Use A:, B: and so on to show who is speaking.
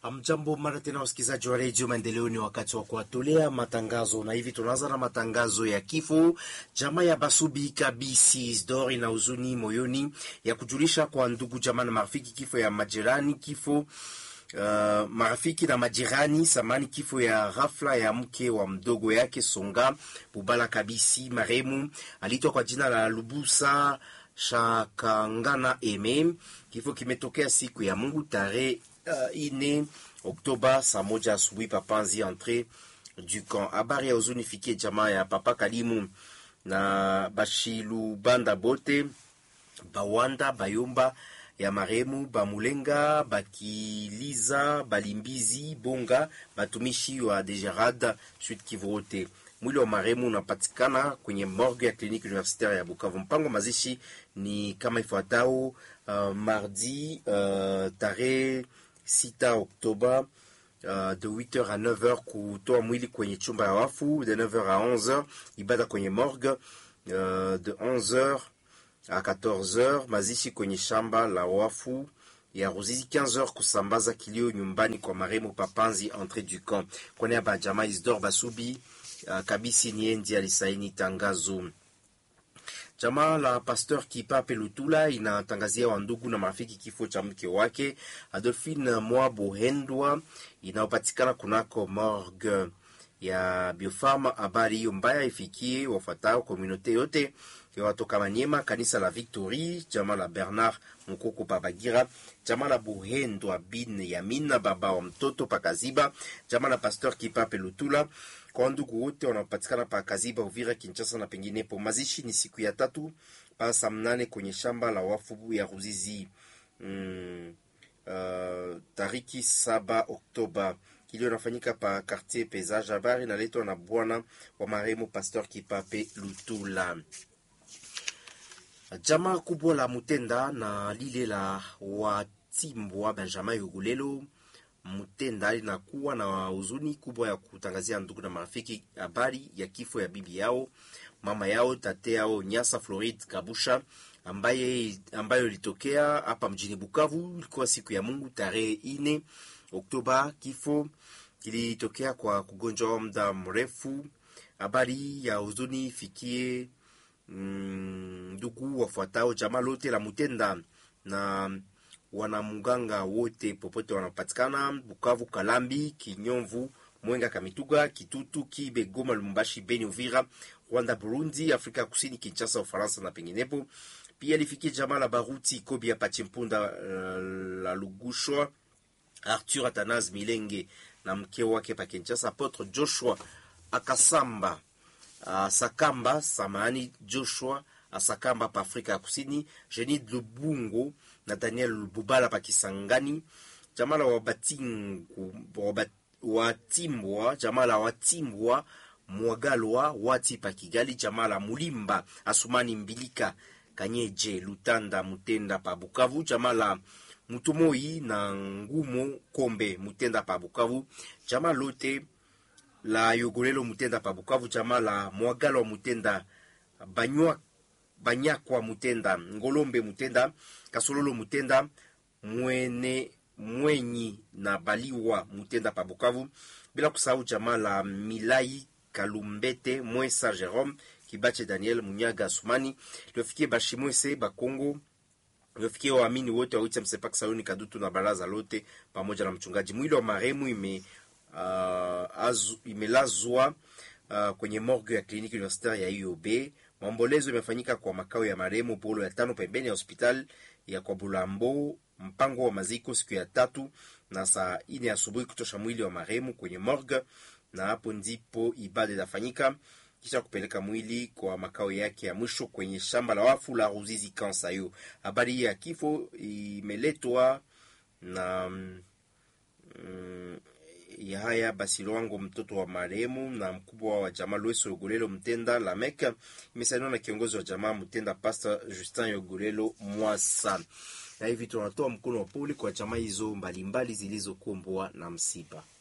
A: Mjambo mara tena, wasikilizaji wa redio Maendeleo, ni wakati wa kuwatolea matangazo, na hivi tunaanza na matangazo ya kifo. Jamaa ya Basubi Kabisi Isdor ina huzuni moyoni ya kujulisha kwa ndugu jamaa na marafiki kifo ya majirani kifo Uh, marafiki na majirani samani, kifo ya ghafla ya mke wa mdogo yake Songa Bubala Kabisi maremu aliitwa kwa jina la Lubusa Shakangana Eme. Kifo kimetokea siku ya Mungu tarehe uh, ine Oktoba saa moja asubuhi papanzi entre du camp. Habari ya huzuni fikie jamaa ya Papa Kalimu na Bashilubanda bote Bawanda Bayomba ya maremu Bamulenga Bakiliza Balimbizi Bonga batumishi wa Degerad Sud Kivu wote. Mwili wa maremu unapatikana kwenye morgue ya kliniki universitaire ya Bukavu. Mpango mazishi ni kama ifuatao: uh, mardi uh, tarehe 6 Oktoba Uh, de 8h à 9h kutoa mwili kwenye chumba ya wafu, de 9h à 11h ibada kwenye morgue, uh, de 11h à 14h mazishi kwenye shamba la wafu ya Ruzizi, 15h kusambaza kilio nyumbani kwa maremo Papanzi entre du camp. Kwa niaba ya jamaa Isdor Basubi uh, Kabisi Niendi alisaini tangazo. Jamaa la Pasteur Kipape Lutula inatangazia wandugu na marafiki kifo cha mke wake Adolphine Mwa Bohendwa inayopatikana kunako morgue ya Biofarma. Habari hiyo mbaya ifikie wafuatao komunote yote watoka Manyema, kanisa la Victory, jamaa la Bernard Mukoko Pabagira, jamaa la Buhendwa bin Yamina baba wa mtoto Pakaziba, jamaa la Pasteur Kipape Lutula kwa ndugu wote wanaopatikana pa Kaziba, Uvira, Kinshasa na penginepo. Mazishi ni siku ya tatu pa saa mnane kwenye shamba la wafu ya Ruzizi mm, uh, tariki saba Oktoba. Kilio nafanyika pa quartier Pesage. Habari naletwa na bwana wa marehemu Pasteur Kipape Lutula. Jamaa kubwa la Mutenda na lile la Watimbwa Benjamin Yugulelo Mutenda linakuwa na huzuni kubwa ya kutangazia ndugu na marafiki habari ya kifo ya bibi yao mama yao tate yao Nyasa Floride Kabusha ambaye ambayo ilitokea hapa mjini Bukavu. Ilikuwa siku ya Mungu tarehe ine Oktoba. Kifo kilitokea kwa kugonjwa wa muda mrefu. Habari ya huzuni ifikie ndugu mm, wafuatao jamaa lote la Mutenda na wanamuganga wote popote wanapatikana Bukavu, Kalambi, Kinyomvu, Mwenga, Kamituga, Kitutu, Kibe, Goma, Lumbashi, Beni, Uvira, Rwanda, Burundi, Afrika Kusini, Kinshasa, Ufaransa na penginepo. Pia lifikie jamaa la Baruti Kobi ya Pachimpunda, uh, la Lugushwa, Arthur Atanas Milenge na mke wake pa Kinshasa, Apotre Joshua Akasamba uh, Sakamba samani Joshua Asakamba pa Afrika ya Kusini, Jenid Lubungo na Daniel Lububala pa Kisangani, jamaa la Watimbwa, jamaa la Watimbwa Mwagalwa Wati pa Kigali, jamaa la Mulimba Asumani Mbilika Kanyeje Lutanda Mutenda pa Bukavu, jamaa la Mutumoi na Ngumo Kombe Mutenda pa Bukavu, jamaa lote la Yogolelo Mutenda pa Bukavu, jamaa la Mwagalwa Mutenda Banywa Banyakwa Mutenda Ngolombe Mutenda Kasololo Mutenda Mwene Mwenyi na Baliwa Mutenda pa Bukavu, bila kusahau jamaa la Milai Kalumbete Mwesa Jerome Kibache Daniel Munyaga Asumani liofikie Bashimwese Bakongo liofikie waamini wote wa Witsa Msepak Sayuni Kadutu na baraza lote pamoja na mchungaji. Mwili wa marehemu ime uh, azu, imelazwa uh, kwenye morgue ya kliniki universitaire ya IOB. Maombolezo imefanyika kwa makao ya marehemu Polo ya tano pembeni ya hospitali ya kwa Bulambo. Mpango wa maziko siku ya tatu na saa ine asubuhi kutosha mwili wa marehemu kwenye morgue, na hapo ndipo ibada itafanyika kisha kupeleka mwili kwa makao yake ya mwisho kwenye shamba la wafu la Ruzizi Kansayo. Habari hii ya kifo imeletwa na mm, ya haya basi Lwango, mtoto wa marehemu na mkubwa wa jamaa Lweso Yogolelo Mtenda Lamek, imesainiwa na kiongozi wa jamaa Mtenda Pastor Justin Yogolelo Mwasa. Na hivi tunatoa mkono wa pole kwa jamaa hizo mbalimbali zilizokumbwa na msiba.